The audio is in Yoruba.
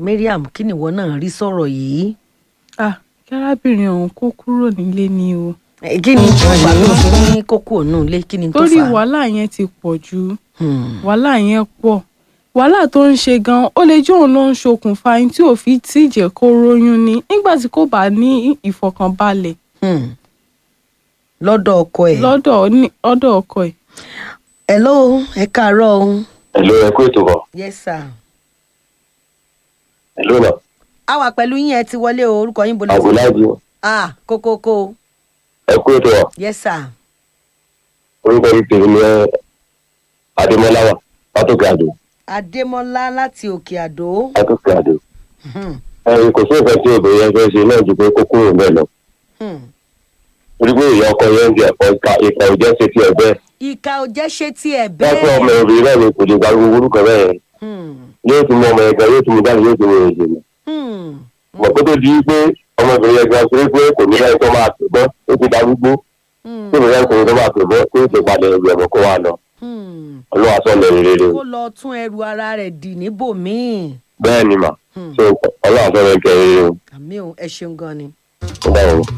mariam kí nìwọ náà rí sọ̀rọ̀ yìí. ah kí arábìnrin ọ̀hún kó kúrò nílé ni o Eh, kí ni tó fà tó fi ní kókó ònú ilé kí ni tó torí fà. wàhálà yẹn ti pọ̀ jù Hmm. wàhálà yẹn pọ̀ wàhálà tó ń ṣe gan ó lè jẹ́ òun ló ń ṣokùnfà ẹni tí ò fi tí ì jẹ́ kó róyún ni nígbà tí kò bá ní ìfọ̀kànbalẹ̀ Hmm. lọ́dọ̀ ọkọ ẹ̀. lọ́dọ̀ ní- lọ́dọ̀ ọkọ ẹ̀ hello ẹ káàárọ̀ o. Hello, ẹ kú ètò bọ̀. yes sir. Hello náà. a wà pẹ̀lú yín ẹ ti wọlé o orúkọ yín bolẹ̀. Àbúláàjì, ah kókókó ẹ kú ètò bọ̀. yes sir. Orúkọ yìí tèmi ní Adémọ́láwà, Látòkè Àdó, adémọlá láti òkè àdó. Látòkè Àdó. Hmm. Ẹyin kò sí nǹkan tí obìnrin yẹn fẹ́ ṣe náà ju pé kó kúrò bẹ́ẹ̀ lọ. Hmm. Orí pé ìyá ọkọ yẹn ń jẹ ẹ̀kọ́ ìka ìka òjẹ́ ṣe tiẹ̀ bẹ́ẹ̀. ìka ò jẹ́ ṣe tiẹ̀ Lọ́pọ̀ ọmọ bẹ́ẹ̀. obìnrin náà ni kò lè gba gbogbo orúkọ bẹ́ẹ̀ yẹn. Hmm. Yóò tún mú ọmọ yẹn gan, yóò tún mú dáhùn, yóò tún mú èyí jìnnà. Hmm. Mọ̀ kó tó di pé ọmọbìnrin yẹn gan ṣe pé kò ní láì tó máa pè bọ́, ó ti darúgbó. Hmm. Tí ìrìn ẹ̀kọ́ tó máa pè bọ́, tó ti padà ẹ̀rù ẹ̀mọ́ kó wá lọ. Hmm. Ọlọ́wà sọ̀lẹ̀ rere. kó lọ tún ẹrù ara rẹ̀ dì níbòmíì. Bẹ́ẹ̀ ni mà. Hmm. So ọlọ́wà sọ̀lẹ̀ kẹrin o. àmì ò ẹ ṣeun gan ni. Ó dáhùn.